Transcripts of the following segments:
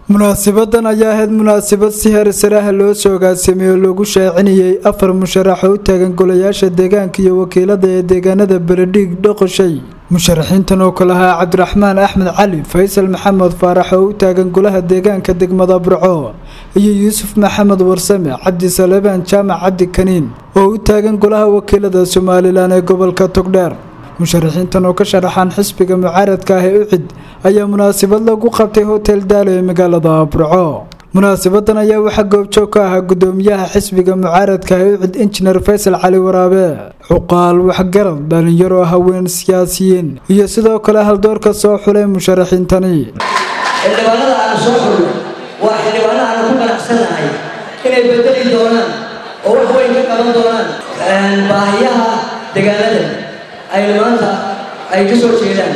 munaasabadan ayaa ahayd munaasabad si heer saraha loo soo agaasimay oo lagu shaacinayay afar musharax oo u taagan golayaasha deegaanka iyo wakiilada ee deegaanada beledhiig dhoqoshay musharaxiintan oo kale ahaa cabdiraxmaan axmed cali faysal maxamed faarax oo u taagan golaha deegaanka degmada burco iyo yuusuf maxamed warsame cabdi salebaan jaamac cabdi kaniin oo u taagan golaha wakiilada somalilan ee gobolka togdheer musharaxiintan oo ka sharaxaan xisbiga mucaaradka ah ee ucid ayaa munaasabad lagu qabtay hotel daalo ee magaalada burco munaasabadan ayaa waxaa goobjoog ka ahaa gudoomiyaha xisbiga mucaaradka ah ee ucid injineer faysal cali waraabe cuqaal waxgarad dhalinyaro haween siyaasiyiin iyo sidoo kale haldoorka soo xulay musharaxiintani xildhibaanada aanu soo xulno waa xildhibaano aanu ku qanacsanahay inay bedeli doonaan oo wax weyn ka qaban doonaan baahiyaha deegaanada aynu maanta ay ka soo jeedaan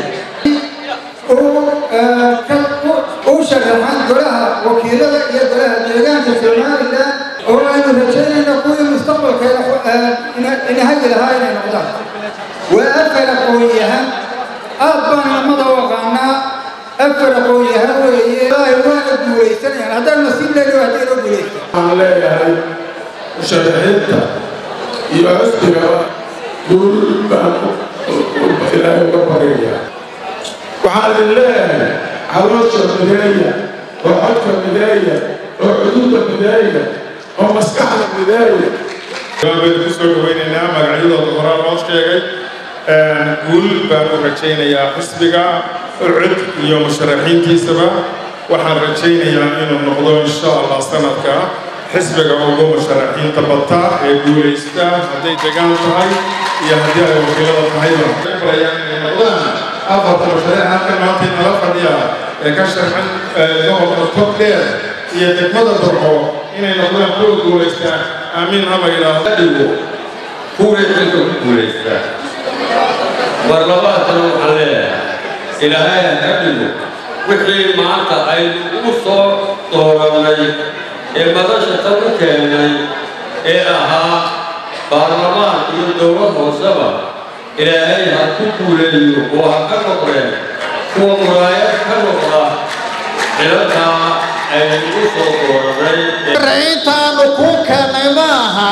u sharaxan golaha wakiilada iyo golaha deegaanka somalilan oo aynu rajaynayno kuwii mustaqbalkeena inahagi lahaa inay noqdaan waa afar aqoon-yahan aad baan namada u aqaanaa afar aqoon-yahan weeye ilaahay waana guulaysanayaan haddaan nasiib leeyahay haddii loo guulaysta waxaan leeyahay musharaxiinta iyo xisbigaba guul baan ilaahay uga baryayaa waxaan idin leeyahay caloosha mideeya oo codka mideeya oo cududa mideeya oo maskaxda mideeya baynu ku soo dhawaynaynaa magacyadooda horaa loo sheegay guul baan u rajaynayaa xisbiga ucud iyo musharaxiintiisaba waxaan rajaynayaa inuu noqdo insha allah sanadka xisbiga ugu musharaxiinta bata ee guulaysta hadday degaan tahay iyo haddii ay wakiilada tahayba barayaan inay noqdaan afarta musharax halkan maanta nala fadhiya ee ka sharxan gobolka togdheer iyo degmada burco inay noqdaan kuwa guulaystaan aamiin haba yidhaahdo dhigo kuwii xilka ku guulaystaa barlabaadkana waxaan leeyahay ilaahay ha dhigo wixii maanta aynu u soo doorannay ee madasha tan u keennay ee ahaa baarlamaan iyo dowlad hooseba ilaahay ha ku guuleeyo oo ha ka noqdeen kuwa muraayad ka noqda xilalkaa aynu u soo doorannay raciintaannu kuu keennay ma aha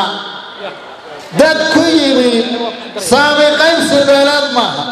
dad ku yimi saami qaybsi beeleed maaha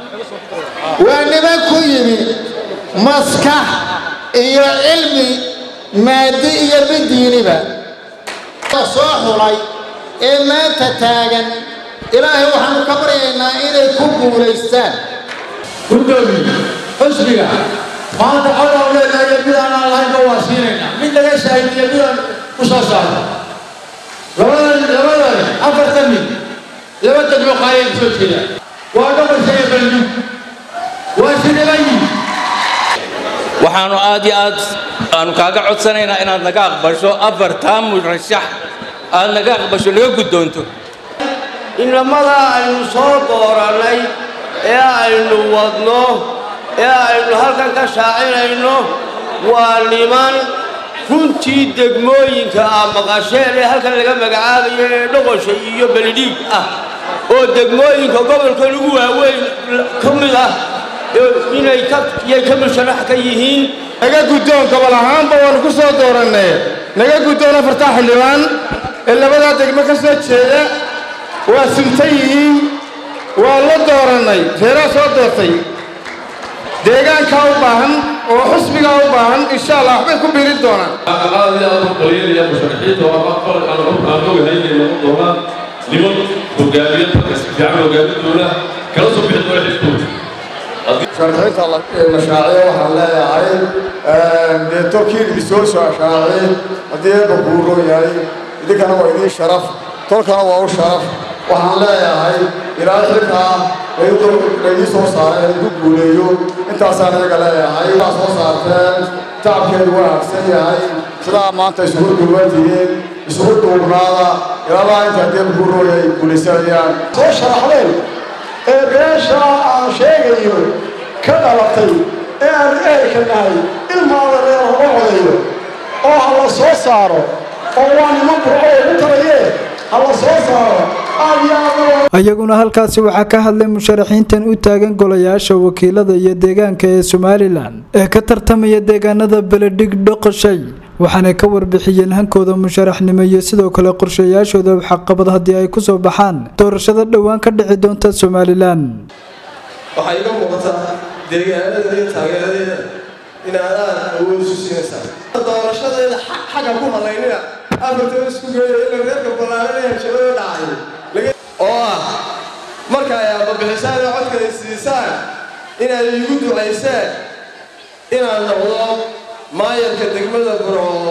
waa niman ku yimi maskax iyo cilmi maadi iyo mid diiniba soo xulay ee maanta taagan ilaahay waxaanu ka baryaynaa inay ku guulaystaan gudoomi xusbiga maanta codaan leenahay mid aanaan lahaynba waa siinaynaa mid laga shaahidiyo midaan u soo saarno labadan labadan afartan mid laba degmo qaayay soo jeedaan waa dhaqasha iyo bandhig waa shiribayi waxaanu aad iyo aad aanu kaaga codsanaynaa inaad naga aqbasho afartaa murashax aad naga aqbasho naga guddoonto inamada aynu soo doorannay ee aynu wadno ee aynu halkan ka shaacinayno waa niman runtii degmooyinka ah maqasheen ee halkan laga magacaabayo ee dhoqosha iyo belidhiig ah oo degmooyinka gobolka ugu waaweyn ka mid ah inay yay ka musharax ka yihiin naga guddoon gobol ahaanba waanu ku soo doorannay naga guddoon afartaa xildhibaan ee labadaa degmo ka soo jeeda waa suntan yihiin waa la doorannay reeraa soo doortay deegaankaa u baahan oo xusbigaa u baahan insha allah waxbay ku biirin doonaan aqaadii aad u qaliyanaya musharaxiinta waa aqal aan aan ogahay inay noqon doonaan niman hogaamiya dadka si fiican hogaamin doona kala soo bixi doona xilkooda sharxiinta la shaaciyo waxaan leeyahay dee tolkiin isoo soo shaaciy haddii eebba guuro yahay idinkana waa idiin sharaf tolkana waa u sharaf waxaan leeyahay ilaahay xilkaa laydii soo saaray ku guuleeyo intaasaan iyaga leeyahay waa soo saarteen tacabkeedu waa hagsan yahay sidaa maanta isugu duubantihiin isugu duubnaada ilaalaa inta haddii eebba guuro yahay ay guulaysanayaan soo sharaxdeen ee beesha aan sheegayo ka dhalatay ee aan ehelka nahay ilmaada reer hoga codayo oo ha la soo saaro oo waa niman burco ugu tarayee ha la soo saaro aad iyo aad iyaguna halkaasi waxaa ka hadlay musharaxiintan u taagan golayaasha wakiilada iyo deegaanka ee somalilan ee ka tartamaya deegaanada beledhig dhoqoshay waxaanay ka warbixiyeen hankooda musharaxnimo iyo sidoo kale qorshayaashooda waxqabad haddii ay kusoo baxaan doorashada dhowaan ka dhici doonta somalilan waxaa iga muuqataa deegaanada iyo taageeradeeda inaad aad awood isu siinaysaa doorashadeeda xagga ku halaynina afartan isku geeya ila reerka ballaaranaya jabada dhacay oo ah marka ay ababixisaan oo codka ay siisaan inaad iigu ducaysaan inaan noqdo maayarka degmada burco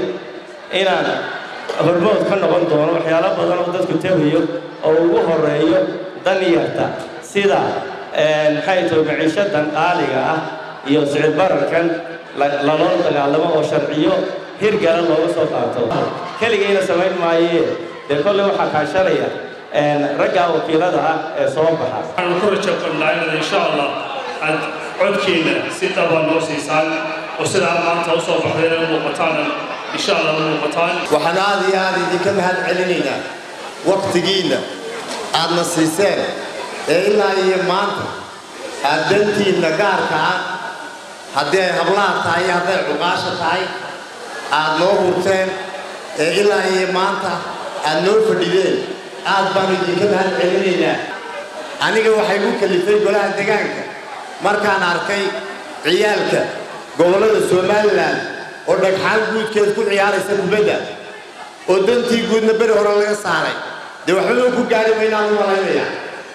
inaan hormood ka noqon doono waxyaalo badan oo dadku tegayo oo ugu horeeyo danyarta sida maxay tahay maciishadan qaaliga ah iyo sicid bararkan laloo dagaalamo oo sharciyo hirgala looga soo qaato keligayna samayn maayee dee kolley waxaa kaashanaya ragga wakiilada ah ee soo baxa waxaanu ku rajo qabnaa inaad insha allah aad codkiina si dhaba noo siisaan oo sidaa maanta u soo baxday inay muuqataan insha allah u muuqataan waxaan aad iyo aad idinka mahad celinaynaa waktigiinna aadna siiseen ee ilaa iyo maanta aad dantiinna gaarka ah haddii ay hablaha tahay iyo hadday cuqaasha tahay aad noo hurteen ee ilaa iyo maanta aad noo fadhideen aad baanu idinka mahad celinaynaa aniga waxay ku kalifay golaha degaanka markaan arkay ciyaalka gobollada somalilan oo dhagxaan guudkeed ku ciyaaraysa kubadda oo dantii guudna beri hore laga saaray dee waxba ku gaari maynaan u malaynayaa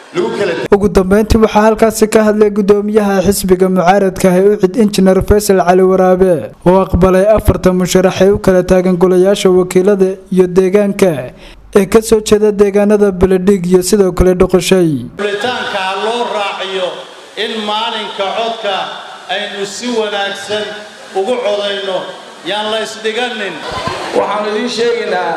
ugu dambeyntii waxaa halkaasi ka hadlay gudoomiyaha xisbiga mucaaradka ah ee ucid injineer faysal cali waraabe oo aqbalay afartan musharax ee u kala taagan golayaasha wakiilada iyo deegaanka ee ka soo jeeda deegaanada beledhig iyo sidoo kale dhoqoshay fulitaanka loo raaciyo in maalinka codka aynu si wanaagsan ugu codayno yaan la isdhiganin waxaanu idiin sheegaynaa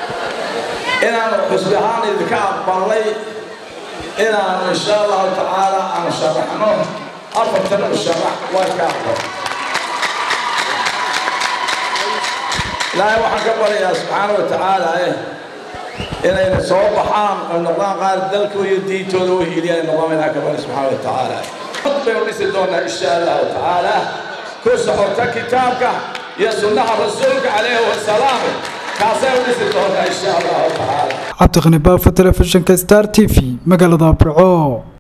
inaanu xusbi ahaan idinka aqbalnay inaanu insha allahu tacaala aan sharaxno afartan musharax waa ka aqbal ilaahay waxaan ka baryayaa subxaana wa tacaala eh inayna soo baxaan oo noqdaan qaar dalkooda iyo diintooda u hiiliyaan noqdaan inaa ka bari subxaana wa tacaala cod baynu dhisi doonaa insha allahu tacaala ku socota kitaabka iyo sunnaha rasuulka calayhi wasalaam kaasaynu dhisi doonaa insha allahu tacaala cabdiqani baafo telefishinka star t v magaalada burco